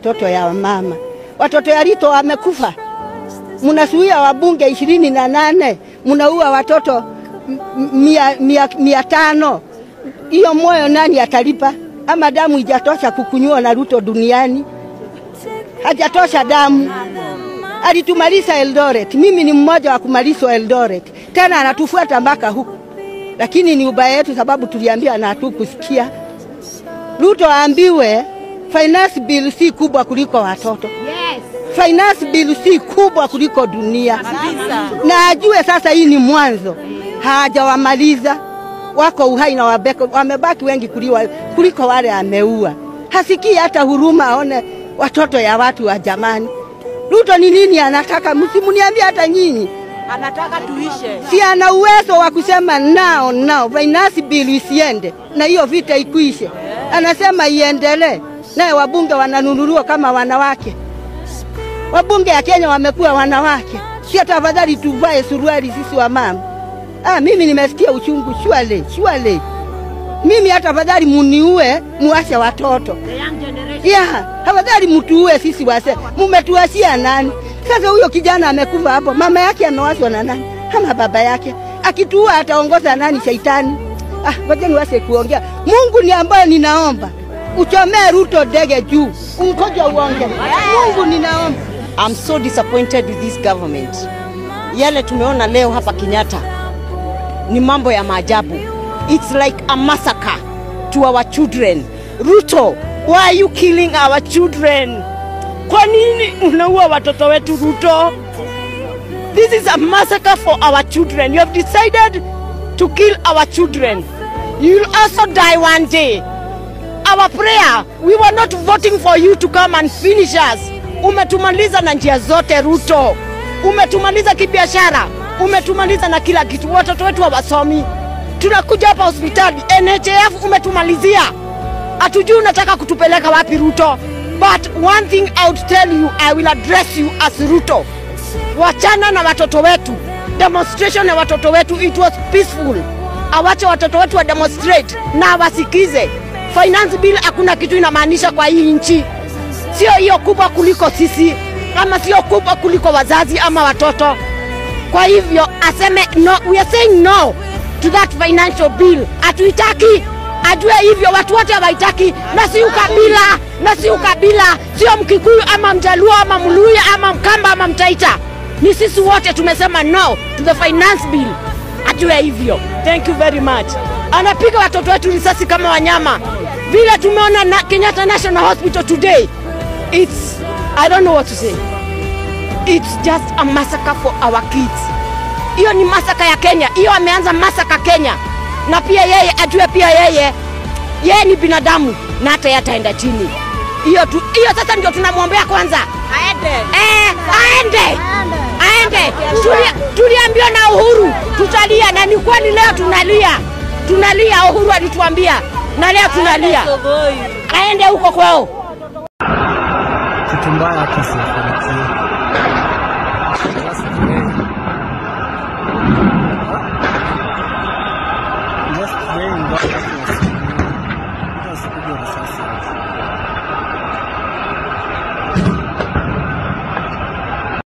watoto ya mama. Watoto ya Ruto wamekufa, mnasuia wabunge ishirini na nane, mnaua watoto m- mia, mia, mia tano. Hiyo moyo nani atalipa? Ama damu ijatosha kukunywa na Ruto duniani? Hajatosha damu. Alitumaliza Eldoret, mimi ni mmoja wa kumalizwa Eldoret, tena anatufuata mpaka huku, lakini ni ubaya yetu sababu tuliambia na hatukusikia. Ruto aambiwe finance bill si kubwa kuliko watoto. Finance bill si kubwa kuliko dunia, na ajue sasa hii ni mwanzo, hajawamaliza wako uhai na wabeko, wamebaki wengi kuliwa, kuliko wale ameua. Hasikii hata huruma aone watoto ya watu wa jamani. Ruto ni nini anataka? Msimuniambie hata nyinyi Anataka tuishe. si ana uwezo wa kusema nao nao finance bill isiende na hiyo vita ikuishe. Anasema iendelee, naye wabunge wananunuliwa kama wanawake. Wabunge ya Kenya wamekuwa wanawake, si tafadhali tuvae suruali sisi wa mama. Ah, mimi nimesikia uchungu shwale shwale. Mimi hata afadhali muniue muache watoto ya afadhali mtuue sisi wase. Mumetuachia nani? Sasa huyo kijana amekufa hapo, mama yake amewachwa na nani? Ama baba yake? Akituua ataongoza nani? Shaitani? Ah, ngoja niwase kuongea. Mungu ni ambaye ninaomba uchomee Ruto ndege juu, ungoja uonge. Mungu ninaomba. I'm so disappointed with this government. Yale tumeona leo hapa Kenyatta ni mambo ya maajabu. It's like a massacre to our children. Ruto, why are you killing our children? Kwa nini unaua watoto wetu Ruto? This is a massacre for our children. You have decided to kill our children. You will also die one day. Our prayer, we were not voting for you to come and finish us. Umetumaliza na njia zote Ruto, umetumaliza kibiashara, umetumaliza na kila kitu. Watoto wetu hawasomi, tunakuja hapa hospitali NHF umetumalizia, hatujui unataka kutupeleka wapi Ruto. But one thing I would tell you, I will address you as Ruto. Wachana na watoto wetu, demonstration ya watoto wetu, it was peaceful. Awache watoto wetu wa demonstrate na wasikize. Finance bill hakuna kitu inamaanisha kwa hii nchi, sio hiyo kubwa kuliko sisi, ama sio kubwa kuliko wazazi ama watoto. Kwa hivyo aseme no, we are saying no to that financial bill. Hatuitaki, ajue hivyo, watu wote hawaitaki, na si ukabila, na si ukabila, sio Mkikuyu ama Mjaluo ama Mluya ama Mkamba ama Mtaita, ni sisi wote tumesema no to the finance bill, ajue hivyo. Thank you very much. Anapiga watoto wetu risasi kama wanyama, vile tumeona na Kenyatta National Hospital today. It's I don't know what to say. It's just a massacre for our kids. Hiyo ni masaka ya Kenya, hiyo ameanza masaka Kenya, na pia yeye ajue pia yeye yeye ni binadamu na hata yeye ataenda chini. Hiyo tu, hiyo sasa ndio tunamwombea kwanza aende, eh, aende aende. Tuli- Tuliambiwa na Uhuru tutalia, na ni kweli leo tunalia, tunalia. Uhuru alituambia na leo tunalia, aende huko kwao. kitu mbaya kisa